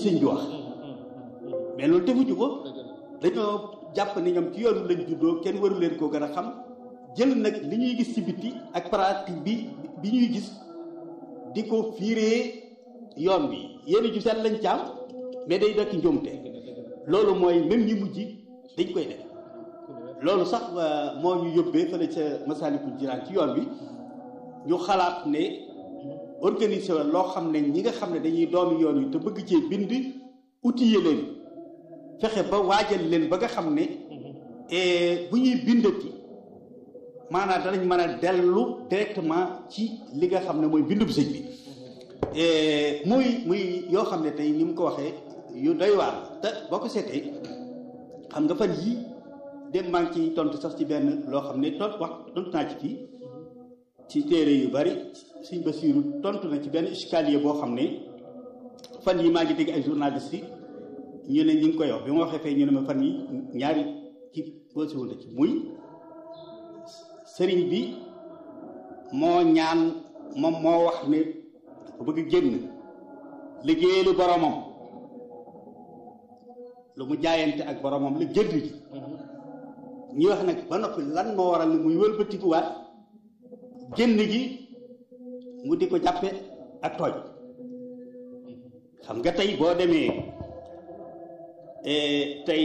sëñ bi wax mais loolu defuñu ko dañoo jàpp ni ñoom ci yoonu lañ juddoo kenn waru leen koo gën a xam jël nag li ñuy gis ci biti ak pratique bi bi ñuy gis di ko fiiree yoon bi yéen ju seet lañ caam mais day dekk njuumte loolu mooy même ñi mujj dañ koy def loolu sax moo ñu yóbbee fële ca Masaalikul Jinaan ci yoon bi ñu xalaat ne organiser la loo xam ne ñi nga xam ne dañuy doomi yoon yi te bëgg cee bind outiller leen fexe ba waajal leen ba nga xam ne bu ñuy bindati maanaam danañ mën a dellu directement ci li nga xam ne mooy bindub sëñ bi muy muy yoo xam ne tey ni mu ko waxee yu doy waar te boo ko seetee xam nga fan yii dem maa ngi ciy tontu sax ci benn loo xam ne tont wax tontu naa ci fii ci téere yu bari Sëñ Basiiru tontu na ci benn escalier boo xam ne fan yi maa ngi dégg ay journalistes yi ñu ne ñu ngi koy wax bi ma waxee fee ñu ne ma fan yi ñaari ci posé wu na ci muy sëriñ bi moo ñaan moom moo wax ne dafa bëgg génn liggéeyali boromam lu mu jaayante ak boromam la génn ji ñuy wax nag ba noppi lan moo waral ne muy wëlbatikuwaat génn gi mu di ko jàppe ak tooñ xam nga tey boo demee tey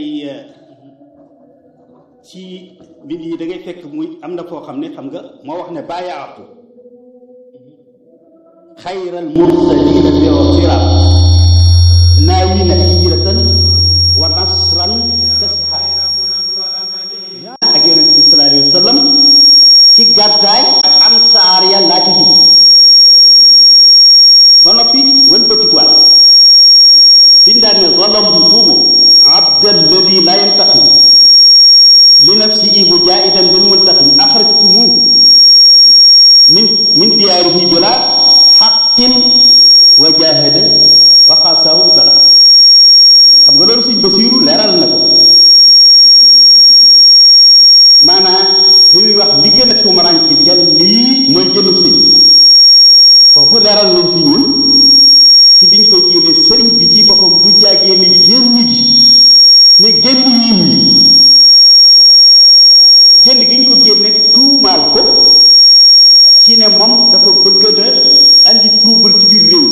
ci mbir yi da ngay fekk muy am na foo xam ne xam nga moo wax ne bàyyaatu xayral mursalina bi sirat naawina hijratan wa nasran tasxa ak yonente bi sallallahu alayhi wa sallam ci gàddaay ak ansaar ya laa ci jub ba noppi wëlbatikuwaat bindaan ne zalamtumu abdalladi la yantaqim li nafsihi mujaahidan bil muntaqim axrajtumuhu min min diyaarihi bila xaqin wa jahada wa xaasaahu bala xam nga loolu Sëñ Basiiru leeral na ko maanaam bi muy wax li gën a tumaranke ca lii mooy jënub sëñ foofu leeral nañ fi ñun ci biñ ko génne sëriñ bi ci boppam du jàggee ni génn gi mais génn yiin wi génn gi ñu ko génne tuumaal ko ci ne moom dafa bëgg na andi trouble ci biir réew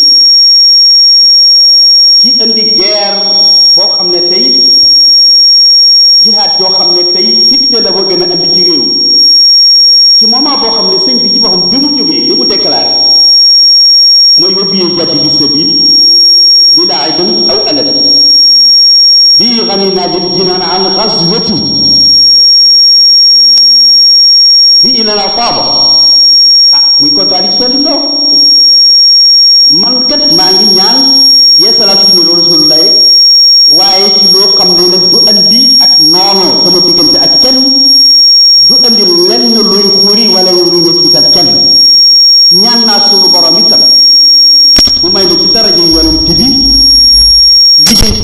ci indi guerre boo xam ne tey jihaad joo xam ne tey fitne la bëgg na andi ci réew ci moment boo xam ne sëñ bi ci boppam bi mu jógee li mu déclaré mooy wëbbi yee jàtti bi sabil bila aydin aw alal bii xani naa lil jinaan an xaswati bi ilana taaba ah muy contradiction li nga man kat maa ngi ñaan yeesalaat sunna loolu rasulullahi waaye ci loo xam ne nag du andi ak noonu sama diggante ak kenn du andi lenn luy xuri wala luy mettital kenn ñaan naa sunu borom itam mu may na ci daraja yonent bi liggéey